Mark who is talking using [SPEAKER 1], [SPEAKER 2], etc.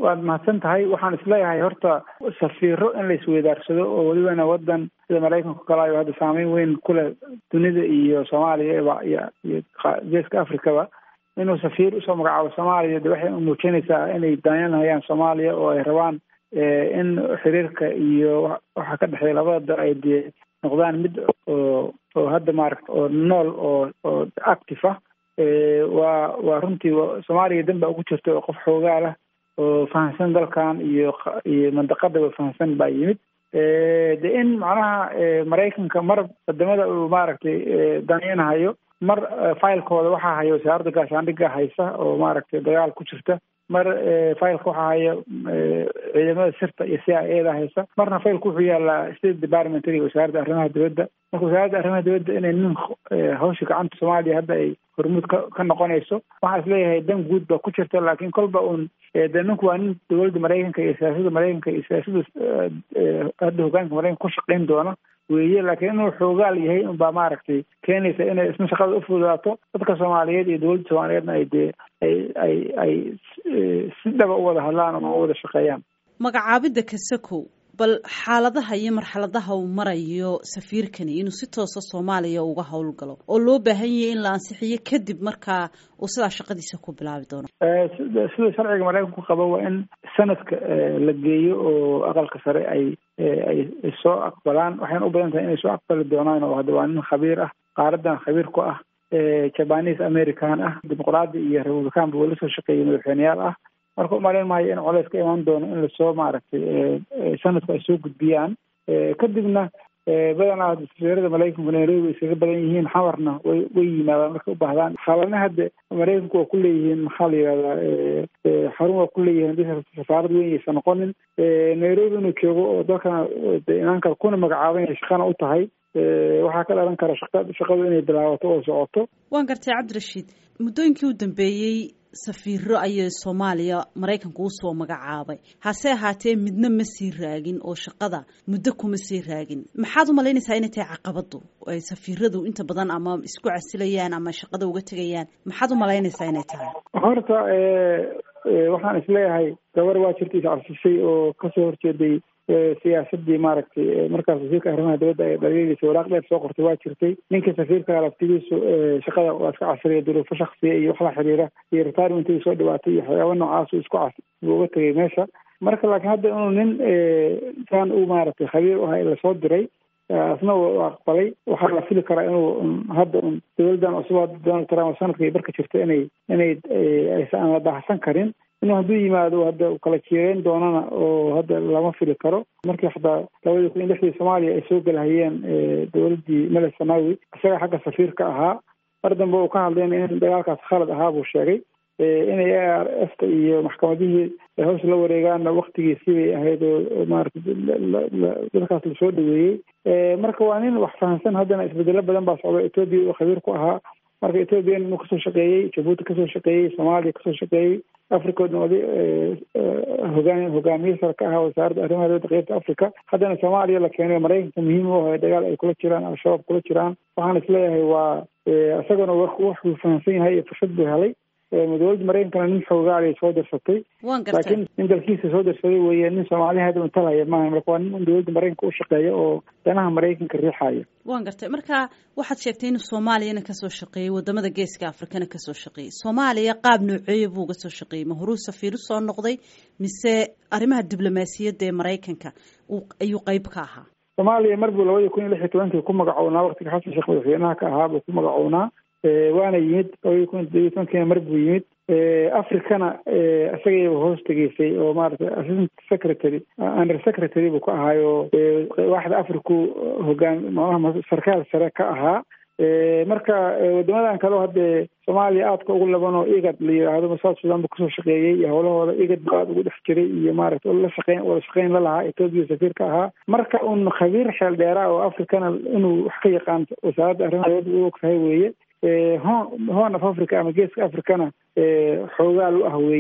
[SPEAKER 1] waad mahadsan tahay waxaan isleeyahay horta safiiro in la isweydaarsado oo welibana wadan sida maraykanka kale ayo hadda saameyn weyn ku leh dunida iyo soomaaliya iyo iyo geeska africaba inuu safiir usoo magacaabo soomaaliya de waxay muujinaysaa inay daanyanhayaan soomaaliya oo ay rabaan in xiriirka iyo waxa ka dhexeeya labada dal ay dee noqdaan mid oo oo hadda maaragta oo nool oo oo active ah waa waa runtii soomaaliya dan baa ugu jirta oo qof xoogaa lah oo fahamsan dalkan iyo iyo mandaqadaba fahamsan baa yimid de in macnaha maraykanka mar wadamada uu maaragtay danaynahayo mar filekooda waxaa haya wasaaradda gaashaandhigga haysa oo maaragtay dagaal ku jirta mar fileka waxaa haya ciidamada sirta iyo c i a da haysa marna fileka wuxuu yaalaa state department iyo wasaaradda arrimaha dibadda marka wasaaradda arrimaha dibadda inay nin hawsha gacanta soomaaliya hadda ay hormuud ka ka noqonayso waxaan isleeyahay dan guud ba ku jirta laakiin kolba uun de ninku waa nin dowladda maraykanka iyo siyaasadda maraykanka iyo siyaasadda hadda hogaanka maraykanka ku shaqayn doona weeye laakiin inuu xoogaal yahay unbaa maaragtay keenaysa inay isna shaqada ufududaato dadka soomaaliyeed iyo dowladda soomaaliyeedna ay dee ay ay ay si dhaba u wada hadlaan ama u wada shaqeeyaan
[SPEAKER 2] magacaabidda kasakow bal xaaladaha iyo marxaladaha uu marayo safiirkani inuu si toosa soomaaliya uga howlgalo oo loo baahan yahay in la ansixiyo kadib markaa uu sidaa shaqadiisa ku bilaabi doono
[SPEAKER 1] sida sharciga maraykanku qabo waa in sanadka la geeyo oo aqalka sare ay ay soo aqbalaan waxayna u badan tahay inay soo aqbali doonaan oo hadda waa nin khabiir ah qaaradan khabiir ku ah jabanis american ah dimuqraadi iyo republicanba weli soo shaqeeyay madaxweyneyaal ah marka umalayn maayo in coleys ka imaan doono in lasoo maaragtay sanadku ay soo gudbiyaan kadibna badanaa safiirada maraykanku nairobi iskaga badan yihiin xamarna way way yimaadaan markay u baahdaan xalana hadda maraykanku waa ku leeyihiin maxaa la yihahdaa xarun waa ku leeyihiin haddii safaarad weyn aysan noqonin nairobi inuu joogo oo dalkana imaan kara kuna magacaaban yahay shaqana u tahay waxaa ka dhalan kara shaqa shaqadu inay bilaabato oo socoto
[SPEAKER 2] waan gartay cabdirashiid muddooyinkii u dambeeyey safiiro ayay soomaaliya maraykanku usoo magacaabay hase ahaatee midna ma sii raagin oo shaqada muddo kuma sii raagin maxaad u malaynaysaa inay tahay caqabadu ay safiiradu inta badan ama isku casilayaan ama shaqada uga tegayaan maxaad u malaynaysaa inay tahay
[SPEAKER 1] horta waxaan isleeyahay gabar waa jirta iscabsisay oo kasoo horjeeday siyaasadii maaragtay markaas wasiirka arrimaha dibadda ay dhaliilaysa waraaq dheer soo qortay waa jirtay ninka safiirka laftigiisu shaqada waa iska casriya duruufo shaksiya iyo wax la xiriira iyo retirement soo dhawaatay iyo waxyaaba noocaasu isku cas buu uga tegay meesha marka laakiin hadda inuu nin saan u maaragtay khabiir u ahay lasoo diray asna u aqbalay waxaa la fili karaa inuu hadda un dowladdan cusub donald trump sanadkay barka jirta inay inay aysan la baahsan karin inuu hadduu yimaado hadda kala jiireyn doonana oo hadda lama fili karo markii xataa labadii kun iyo lixdii soomaaliya ay soo galahayeen dowladdii mele sanawi isaga xagga safiirka ahaa mar dambe uu ka hadlayna in dagaalkaas khalad ahaa buu sheegay inay a r f ta iyo maxkamadihii hawsha la wareegaana waktigiisii bay ahayd oo maarata dadkaas lasoo dhaweeyey marka waa nin wax fahamsan haddana isbedelo badan baa socda etoobiya oo khabiir ku ahaa marka ethoobiyan inuu kasoo shaqeeyey jabuuti kasoo shaqeeyey soomaaliya kasoo shaqeeyey africoodna wadi hogaan hogaamiye sare ka ahaa wasaaradda arrimaha dibadda qeybta africa haddana soomaaliya la keenay maraykanka muhiim u ahay dagaal ay kula jiraan al-shabaab kula jiraan waxaan isleeyahay waa isagana waxuu fahamsan yahay iyo fursad buu helay dowladda maraykankana nin xoogaalay soo dirsatay laakiin nin dalkiisa soo dirsaday weeye nin soomaaliya hadda untalhaya maaha marka waa nin dowladda maraykanka u shaqeeya oo danaha maraykanka riixaya
[SPEAKER 2] waan gartay marka waxaad sheegtay inuu soomaaliyana kasoo shaqeeyey wadamada geeska afrikana kasoo shaqeeyey soomaaliya qaab nooceeya buu uga soo shaqeeyey ma horuu safiiru soo noqday mise arrimaha diblomaasiyadda ee maraykanka ayuu qeyb ka ahaa
[SPEAKER 1] soomaaliya mar buu labadii kun iyo lix iyo tobankii ku magacownaa waqtiga xasan sheekh madaxweynaha ka ahaa buu ku magacownaa waana yimid labadii kun iyo tobankiina mar buu yimid africana isagayba hoos tegeysay oo maaragtay assistant secretary under secretary buu ka ahaayo waaxda africu hogaan macnaha sarkaal sare ka ahaa marka wadamadan kaleo haddee soomaaliya aadka ugu laban oo igad la yidhaahdo south sudan buu kasoo shaqeeyey iyo howlahooda igad buu aada ugu dhex jiray iyo maaragtay la shaqeyn wada shaqeyn la lahaa etoobiya safiirka ahaa marka un khabiir xeel dheeraa oo africana inuu wax ka yaqaan wasaaradda arrimaha dibadda u og tahay weeye horn of africa ama geeska africana xoogaal u ah weye